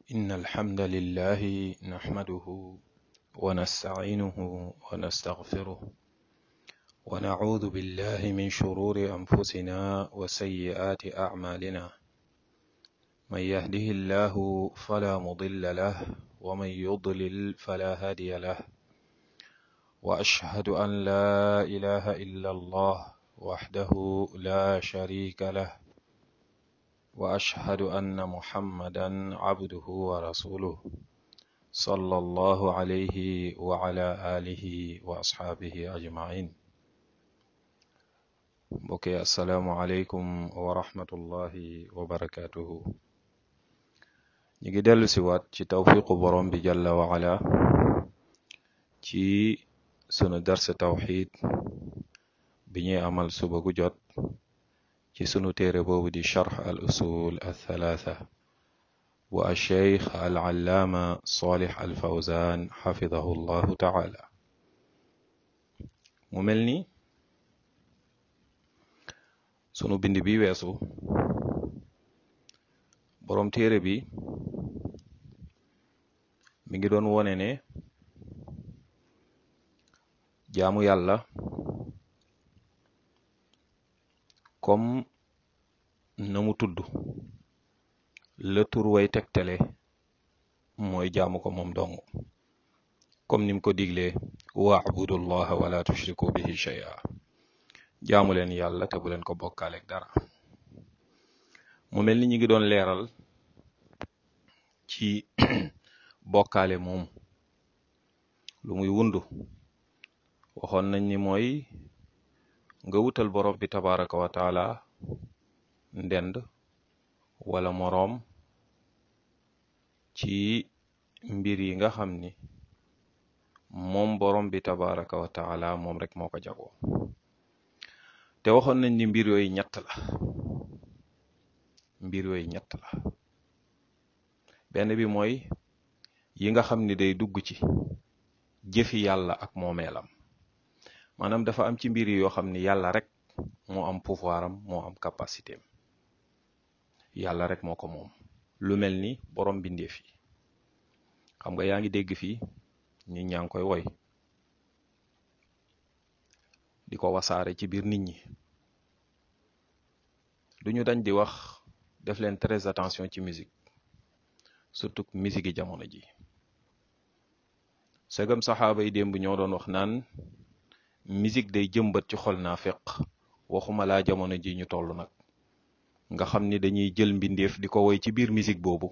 إن الحمد لله نحمده ونستعينه ونستغفره ونعوذ بالله من شرور أنفسنا وسيئات أعمالنا من يهده الله فلا مضل له ومن يضلل فلا هادي له وأشهد أن لا إله إلا الله وحده لا شريك له وأشهد أن محمدا عبده ورسوله صلى الله عليه وعلى آله وأصحابه أجمعين mbokki asalaamualeykum wa rahmatullahi wa barakatuhu ñu ngi dellu si waat ci tawfiqu borom bi jalla wa ala ci sunu darse tawxid bi ñuy amal suba gu jot ci sunu téere boobu di charx al usul al thalatha wa alcheikh al allaama salih al fawzan xafidahu llahu taala mu mel ni sunu bind bi weesu boroom téere bi mi ngi doon wone ne jaamu yàlla comme na mu tudd la tur way tegtale mooy jaamu ko moom dong comme nim ko diglee waabudu llaha wala tushriku bihi shay'a jaamu leen yàlla te bu leen ko bokkaaleeg dara mu mel ni ñu ngi doon leeral ci bokkaale moom lu muy wundu waxoon nañ ni mooy nga wutal borom bi tabaraka wa taala ndend wala moroom ci mbir yi nga xam ni moom borom bi tabaraka wa taala moom rek moo ko jagoo te waxoon nañ ni mbir yooyu ñett la mbir yooyu ñett la benn bi mooy yi nga xam ni day dugg ci jëfi yàlla ak moomeelam maanaam dafa am ci mbir yoo xam ni yàlla rek moo am pouvoir am moo am capacité am yàlla rek moo ko moom lu mel ni borom bindeef yi xam nga yaa ngi dégg fii ñi ñaa ngi koy woy di ko wasaare ci biir nit ñi duñu dañ di wax def leen très attention ci musique surtout musique yi jamono ji segam saxaaba yi démb ñoo doon wax naan musique day jëmbat ci xol naa feq waxuma laa jamono ji ñu toll nag nga xam ni dañuy jël mbindeef di ko woy ci biir musique boobu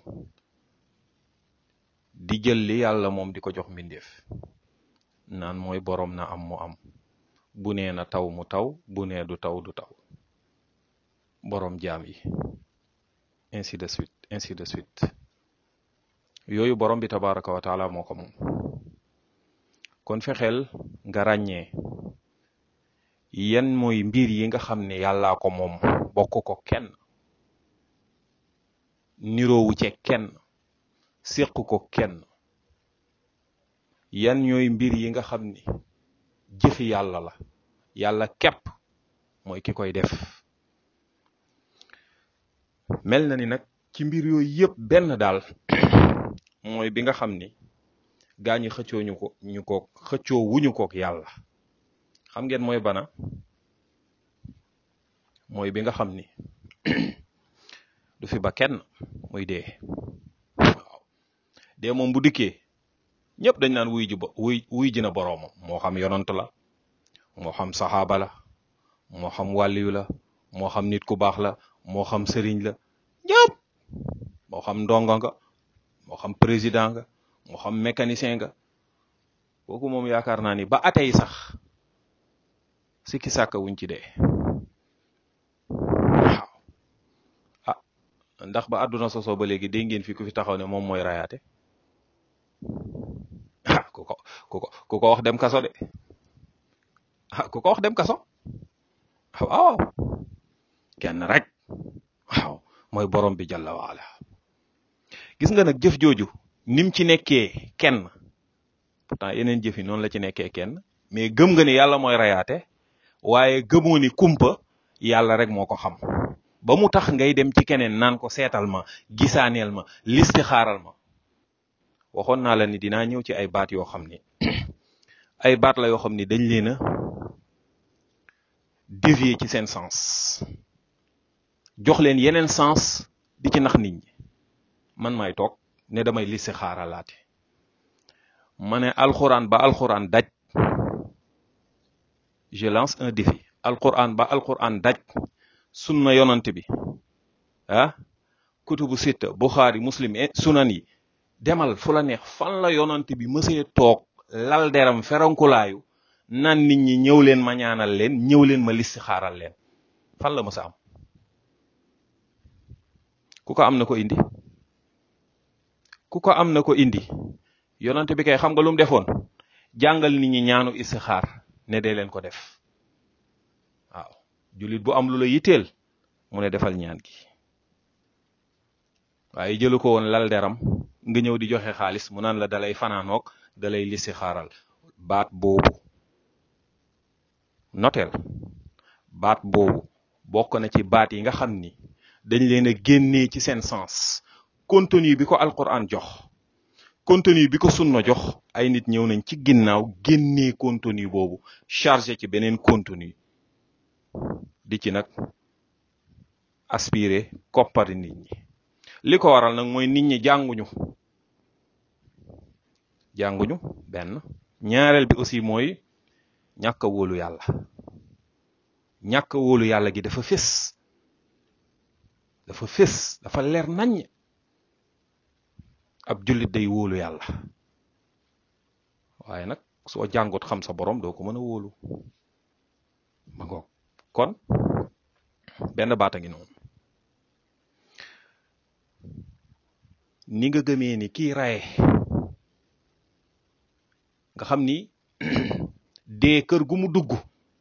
di jël li yàlla moom di ko jox mbindeef naan mooy boroom na am mu am bu nee na taw mu taw bu nee du taw du taw boroom jaam yi ainsi de suite ainsi de suite yooyu borom bi tabaraka wa taala moo ko moom kon fexeel nga ràññee yan mooy mbir yi nga xam ne yàllaa ko moom bokk ko kenn niroowu ce kenn séq ko kenn yan ñooy mbir yi nga xam ni jëfi yàlla la yàlla képp mooy ki koy def mel na ni nag ci mbir yooyu yëpp benn daal mooy bi nga xam ni gaa ñi xëccoo ñu ko ñu ko xëccoo wuñu kook yàlla xam ngeen mooy bana mooy bi nga xam ni du fi ba kenn muy dee waaw dee moom bu dikkee ñëpp dañ naan wuy ji ba wuy wuy ji na boroomam moo xam yonant la moo xam saxaaba la moo xam wàlliyu la moo xam nit ku baax la moo xam sëriñ la ñëpp moo xam ndongo nga moo xam président nga moo xam mécanicien nga kooku moom yaakaar naa ni ba atey sax sikki sàkka wuñ ci dee waaw ah ndax ba àdduna sosoo ba léegi dégg ngeen fi ku fi taxaw ne moom mooy rayaate ah ku ko ku ko ku ko wax dem kaso de ah ku ko wax dem kaso waaw kenn rek waaw mooy borom bi jalla waala gis nga nag jëf jooju nim ci nekkee kenn pourtant yeneen jëf yi noonu la ci nekkee kenn mais gëm nga ni yàlla mooy rayaate waaye gëmoo ni kumpa yàlla rek moo ko xam ba mu tax ngay dem ci keneen naan ko seetal ma gisaaneel ma listi xaaral ma waxoon naa la ni dinaa ñëw ci ay baat yoo xam ni ay baat la yoo xam ni dañ leen a dévier ci seen sens jox leen yeneen sens di ci nax nit ñi man may toog ne damay lissi xaaralaate ma ne alxuraan ba alxuraan daj je lance un défi alxuraan ba alxuraan daj sunna yonant bi ah kutubu sitta buxaari muslim sunan yi demal fu la neex fan la yonant bi mësee toog lal deram ferankulaayu nan nit ñi ñëw leen ma ñaanal leen ñëw leen ma listi xaaral leen fan la mësa am ku ko am na ko indi ku ko am na ko indi yonante bi kay xam nga lu mu defoon jàngal nit ñi ñaanu istixaar ne dee leen ko def waaw jullit bu am lu la yitteel mu ne defal ñaan gi waaye jëlu ko woon lal deram nga ñëw di joxe xaalis mu naan la dalay fanaanoog dalay listixaaral baat boobu noteel baat boobu bokk na ci baat yi nga xam ni dañ leen a génnee ci seen sens contenu bi ko alquran jox contenu bi ko sunna jox ay nit ñëw nañ ci ginnaaw génnee contenu boobu chargé ci beneen contenu di ci nag aspiré koppari nit ñi li ko waral nag mooy nit ñi jànguñu jànguñu benn ñaareel bi aussi mooy ñàkk a wóolu yàlla ñàkk a wóolu yàlla gi dafa fés dafa fés dafa leer naññ ab jullit day wóolu yàlla waaye nag soo jàngut xam sa borom doo ko mën a wóolu ma ngoog kon benn baata ngi noonu ni nga gëmee ni kii raye nga xam ni dee kër gu mu dugg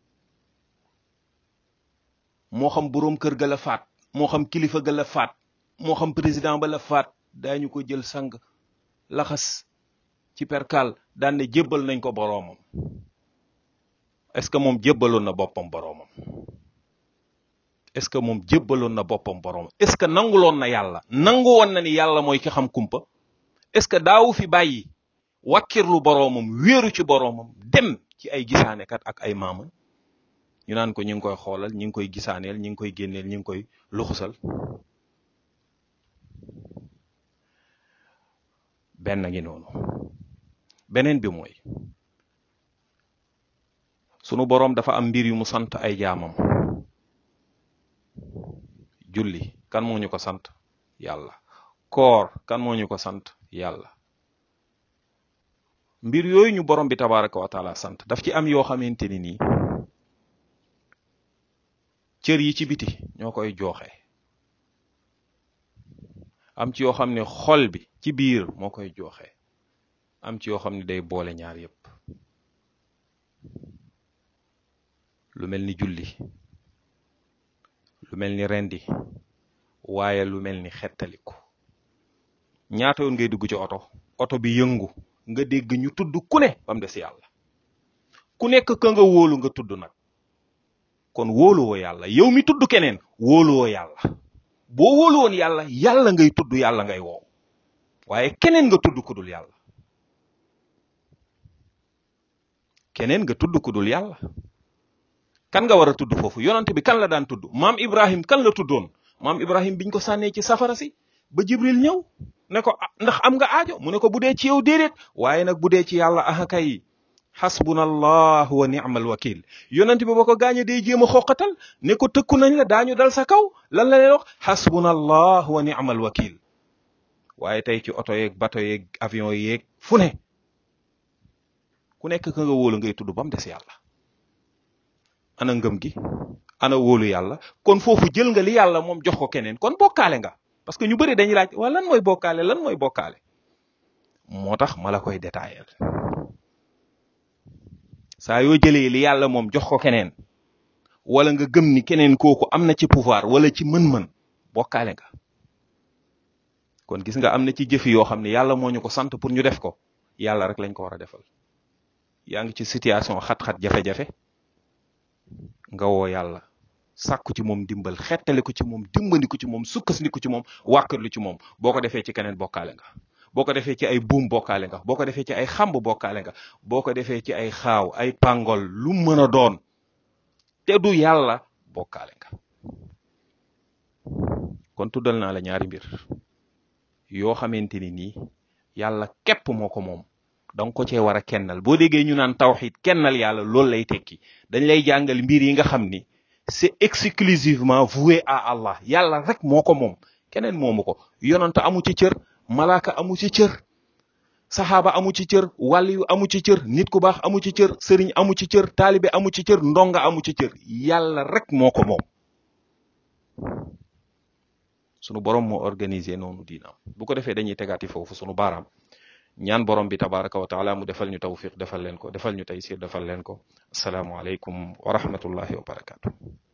moo xam boroom kër ga la faat moo xam kilifa ga la faat moo xam président ba la faat daañu ko jël sang laxas ci perkal daan ne jébbal nañ ko boroomam est-ce que moom jébbaloon na boppam boroomam est-ce que moom jébbaloon na boppam boroomam est-ce que nanguloon na yàlla nangu woon na ni yàlla mooy ki xam kumpa est-ce que daawu fi bàyyi wakkirlu boroomam wéeru ci boroomam dem ci ay gisaanekat ak ay maama ñu naan ko ñu ngi koy xoolal ñu ngi koy gisaaneel ñu ngi koy génneel ñu ngi koy luxusal benn ngi noonu beneen bi mooy sunu boroom dafa am mbir yu mu sant ay jaamam julli kan moo ñu ko sant yàlla koor kan moo ñu ko sant yàlla mbir yooyu ñu borom bi tabaraka wa taala sant daf ci am yoo xamante ni nii cër yi ci biti ñoo koy jooxe am ci yoo xam ne xol bi ci biir moo koy jooxe am ci yoo xam ne day boole ñaar yépp lu mel ni julli lu mel ni rendi waaye lu mel ni xettaliku ñaata yoon ngay dugg ci oto oto bi yëngu nga dégg ñu tudd ku ne ba mu des yàlla ku nekk ka nga wóolu nga tudd nag kon wóoluwoo yàlla yow mi tudd keneen wóoluwoo yàlla boo wóolu woon yàlla yàlla ngay tudd yàlla ngay woow waaye keneen nga tudd ku dul yàlla keneen nga tudd ku dul yàlla kan nga war a tudd foofu yonante bi kan la daan tudd maam Ibrahim kan la tuddoon maam Ibrahim biñ ko sànnee ci safara si ba Jibril ñëw ne ko ndax am nga aajo mu ne ko bu dee ci yow déedéet waaye nag bu dee ci yàlla aha kay xasbunallah wa ni'mal wakil yonante bi ba ko gaañe day jéem a xoqatal ne ko tëkku nañ la daañu dal sa kaw lan la leen wax xasbunallah wa ni'mal wakil waaye tey ci oto yeeg bato yeeg avion yeeg fu ne ku nekk ka nga wóolu ngay tudd ba mu des yàlla ana ngëm gi ana wóolu yàlla kon foofu jël nga li yàlla moom jox ko keneen kon bokkaale nga parce que ñu bëri dañuy laaj waa lan mooy bokkaale lan mooy bokkaale moo tax ma la koy détaillé saa yoo jëlee li yàlla moom jox ko keneen wala nga gëm ni keneen kooku am na ci pouvoir wala ci mën-mën bokkaale nga kon gis nga am na ci jëfi yoo xam ne yàlla moo ñu ko sant pour ñu def ko yàlla rek lañ ko war a defal yaa ngi ci situation xat-xat jafe-jafe nga woo yàlla sàkku ci moom dimbal xettali ko ci moom dimbali ko ci moom sukkandiku ci moom wàkkarlu ci moom boo ko defee ci keneen bokkaale nga boo ko defee ci ay buum bokkaale nga boo ko defee ci ay xamb bokkaale nga boo ko defee ci ay xaaw ay pàngol lu mën a doon te du yàlla bokkaale nga kon tuddal naa la ñaari mbir yoo xamante ni nii yàlla képp moo ko moom danga ko cee war a kennal boo déggee ñu naan tawxid kennal yàlla loolu lay tekki dañ lay jàngal mbir yi nga xam ni c'est exclusivement voué à Allah yàlla rek moo ko moom keneen moomu ko yonanta amu ci cër malaaka amu ci cër saxaaba amu ci cër wàliyu amu ci cër nit ku baax amu ci cër sëriñ amu ci cër taalibe amu ci cër ndonga amu ci cër yàlla rek moo ko moom sunu borom moo organisé noonu diinaam bu ko defee dañuy tegaati foofu sunu baaraam ñaan borom bi tabaraka wa taala mu defal ñu tawfiq defal leen ko defal ñu taysir defal leen ko asalaamu aleykum wa rahmatullahi wa barakatu